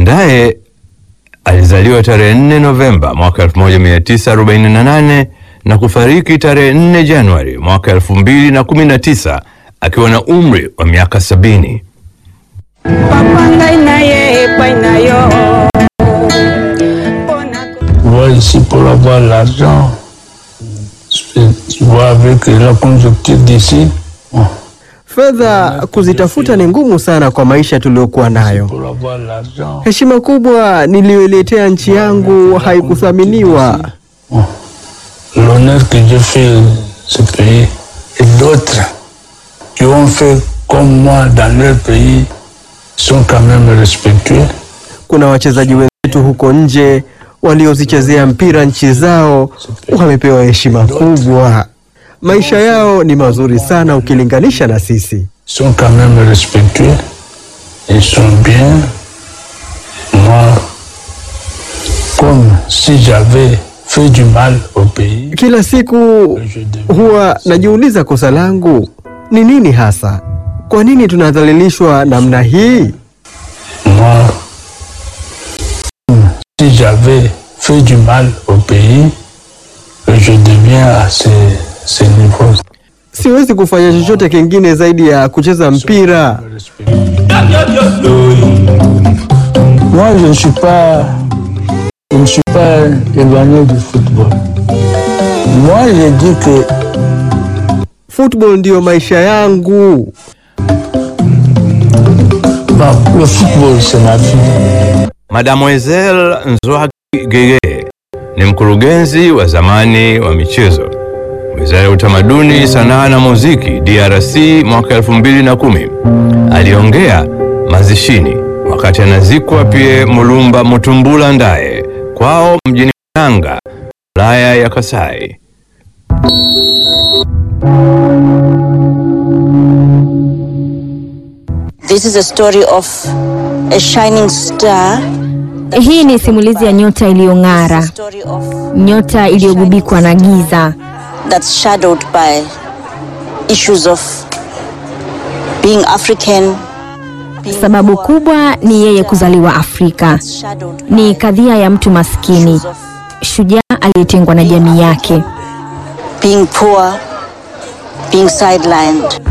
Baadaye alizaliwa tarehe 4 Novemba mwaka 1948 na kufariki tarehe 4 Januari mwaka 2019 akiwa na umri wa miaka sabini. papa ngai na ye epai na yo mpona vois ici pour avoir l'argent. Tu vois avec la conjoncture d'ici. bon, Fedha kuzitafuta ni ngumu sana kwa maisha tuliyokuwa nayo. Pour avoir l'argent. Heshima kubwa niliyoiletea nchi yangu haikuthaminiwa. bon, L'honneur que j'ai fait ce pays et d'autres qui ont fait comme moi dans leur pays sont quand même respectueux. Kuna wachezaji wenzetu huko nje waliozichezea mpira nchi zao wamepewa heshima kubwa. Maisha yao ni mazuri sana ukilinganisha na sisi. sont quand même respectueux. Ils sont bien. Moi, comme si j'avais fait du mal au pays, Kila siku je devais huwa najiuliza kosa langu ni nini hasa? Kwa nini tunadhalilishwa namna hii? moi, comme si j'avais fait du mal au pays, je deviens à ce, ce niveau. Siwezi kufanya chochote kingine zaidi ya kucheza mpira. Moi, je ne suis pas, je ne suis pas éloigné du football. Moi, je dis que Football ndiyo maisha yangu. bon, le football, c'est ma vie. Mademoiselle Nzwaki Gege ni mkurugenzi wa zamani wa michezo Wizara ya Utamaduni, Sanaa na Muziki DRC mwaka 2010. Aliongea mazishini wakati anazikwa Pierre Mulumba Mutumbula Ndaye kwao mjini Nanga, wilaya ya Kasai. This is a story of a shining star. Hii ni simulizi ya nyota iliyong'ara, Story of nyota iliyogubikwa na giza, that's shadowed by issues of being African. being sababu poor, kubwa ni yeye kuzaliwa Afrika. shadowed Ni by kadhia ya mtu maskini, issues of shujaa aliyetengwa na jamii yake. being poor, being sidelined.